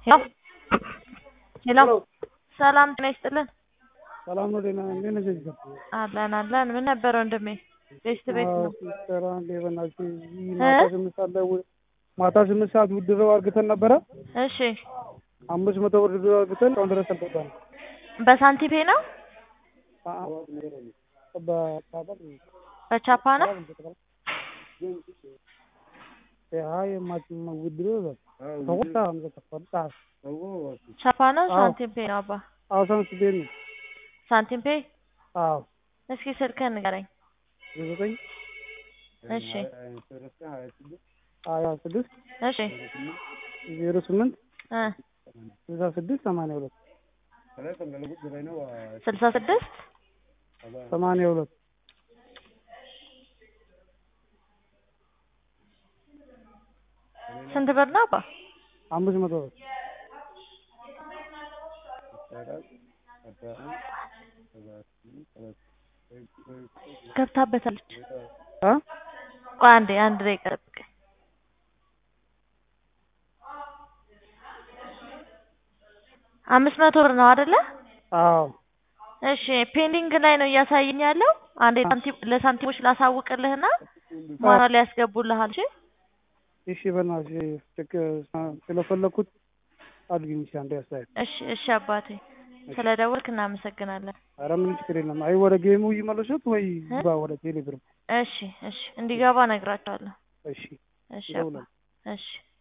ሄሎ ሄሎ ሰላም ጤና ይስጥልን። ሰላም ነው። ደህና እንዴት ነሽ? እዚህ አለን አለን። ምን ነበር ወንድሜ? ቤት ቤት ነው። ሲስተር አንዴ በእናትሽ እዚህ ማታ ስምንት ሰዓት ላይ ው- ማታ ስምንት ሰዓት ውድድረው አርግተን ነበረ። እሺ አምስት መቶ ብር ውድድረው አርግተን እስካሁን ድረስ አልገባንም። በሳንቲፔ ነው አ- በ- በቻፓ ነው። አይ የማችም ውድድረው ተወጣ ተፈጣ ቻፓ ነው አዎ። ሳንቲም ፔ ነው አባ አዋሳን ስቤት ነው። ሳንቲም ፔ። አዎ እስኪ ስልክህን ንገረኝ። ዘጠኝ እሺ ሀያ ስድስት እሺ ዜሮ ስምንት እ ስልሳ ስድስት ሰማንያ ሁለት ስልሳ ስድስት ሰማንያ ሁለት ስንት ብር ነው አባ? አምስት መቶ ብር ገብታበታለች። አ ቆይ አንዴ አንድ ደቂቃ ጠብቀኝ። አምስት መቶ ብር ነው አይደለ? አዎ እሺ ፔንዲንግ ላይ ነው እያሳየኝ ያለው። አንዴ ሳንቲም ለሳንቲሞች ላሳውቅልህና ማታ ላይ ያስገቡልሃል። እሺ እሺ በእናትሽ ችክ ስለፈለኩት አድርጊኝ እስኪ አንዴ አስተያየት። እሺ እሺ አባቴ ስለ ደወልክ እናመሰግናለን። ኧረ ምንም ችግር የለም። አይ ወደ ጌሙ ይመለሱት ወይ ይግባ ወደ ቴሌብር። እሺ እሺ እንዲገባ እነግራቸዋለሁ። እሺ እሺ አባ ይደውላል። እሺ